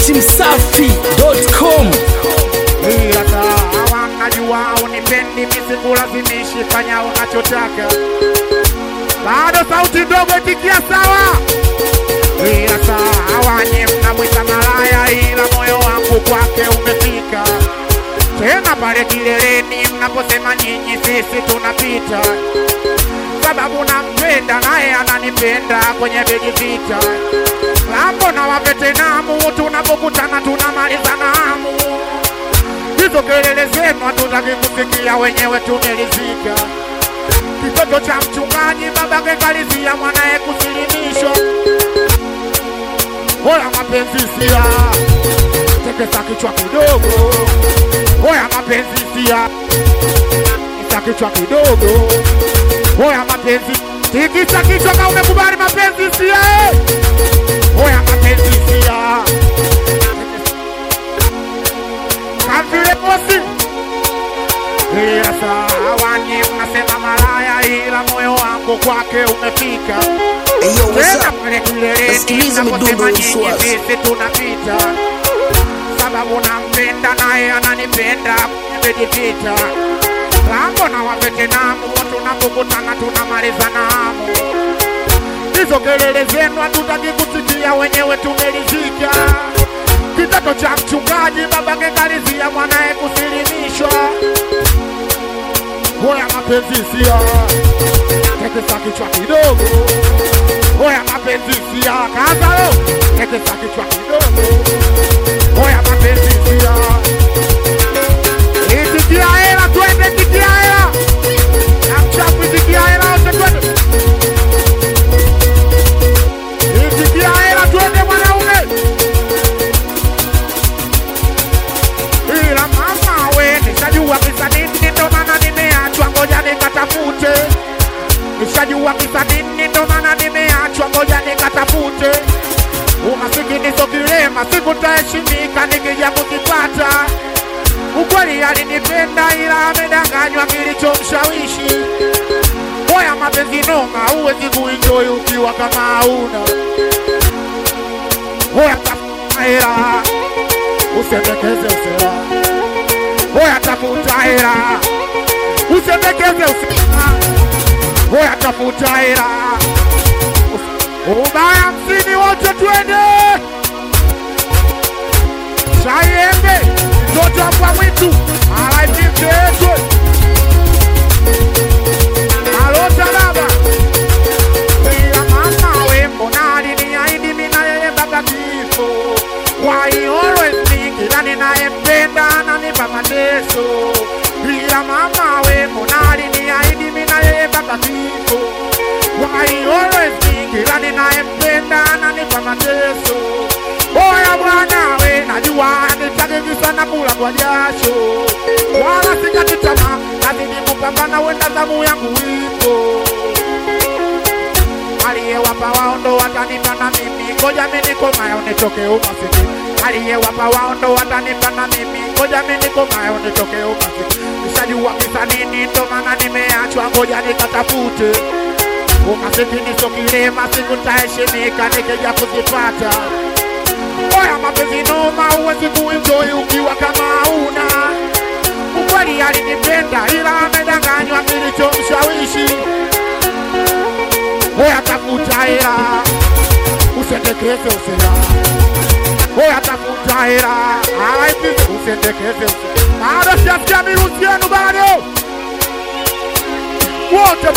dachimsafi.com ila sawa, najua unipendi, misikulazimishi, fanya unachotaka. Bado sauti ndogo, itikia sawa. Ila sawa, nye mnamwita malaya, ila moyo wangu kwake umefika tena pale kileleni mnaposema nyinyi, sisi tunapita, sababu nampenda naye ananipenda kwenye begi vita lambo na wavetenamu, tunapokutana tunamalizana hamu hizo kelele zenu hatutaki kusikia, wenyewe tumelizika. Kitoto cha mchungaji babake kalizia mwanaye kusilimishwa. Hoya mapenzi sia, tekesa kichwa kidogo. Hoya mapenzi sia, tikisa kichwa kidogo. Hoya mapenzi, tikisa kichwa kama umekubali mapenzi sia. eh. Hoya mapenzi sia, kavile mosi ila sawa, nyi mnasema malaya, ila moyo wangu kwake umefika Hey, yo, what's tena up? pale kileleni Nasikiliza naposema midundo nyinyi Uswazi. sisi tunapita, sababu nampenda naye ananipenda, nimejipita lambo na wavetenamu, tunapokutana tunamalizana hamu. Hizo kelele zenu hatutaki kusikia, wenyewe tumelizika. Kitoto cha mchungaji babake kalizia mwanaye kusilimishwa. Hoya mapenzi sia, tekesa kichwa kidogo. Hoya mapenzi sia, kazalo, tekesa kichwa kidogo. Hoya mapenzi sia, itikia hela, twende tikia hela, na mchafu itikia hela, wote twende itikia hela, twende mwanaume. ila mama we, nishajua kisa nini, ndo maana nimeachwa, ngoja nikatafute. Nishajua kisa nini, ndo maana nimeachwa, ngoja nikatafute. Umasikini sio kilema, siku nitaheshimika nikija kukipata. Ukweli alinipenda, ila amedanganywa kilichomshawishi. Moya mapenzi noma, huwezi kuenjoy ukiwa kama hauna. Moya tafuta hela usendekeze usela, hoya tafuta hela, usendekeze usela, hoya tafuta hela, ubaya hamsini, wote twende Shaiembe, mtoto wa mbwa mwitu, alaipimteetwe alota baba ila mama we, mbona aliniahidi mimi na yeye mpaka kifo? Why he always me, kila ninayempenda ananipa mateso. Ila mama we, mbona aliniahidi mimi na yeye mpaka kifo? Why he always me, kila ninayempenda ananipa mateso. Oya bwana we, najua nitaki sana kula kwa jasho, wala sikati tamaa, nazidi kupambana, wenda zamu yangu ipo aliyewapa wao ndo watanipa na mimi, ngoja mimi nikomayo nitoke umasikini. Aliyewapa wao ndo watanipa na mimi, ngoja mimi nikomayo nitoke umasikini. Nishajua kisa nini, ndo maana nimeachwa, ngoja nikatafute. Umasikini sio kilema, siku nitaheshimika nikija kuzipata. Oya mapenzi noma, huwezi kuenjoy ukiwa kama hauna ukweli. Alinipenda ila amedanganywa kilichomshawishi Hoya tafuta hela, usendekeze usela. Hoya tafuta hela, alaipite usendekeze usela. Bado sijasikia mirusi yenu bado wote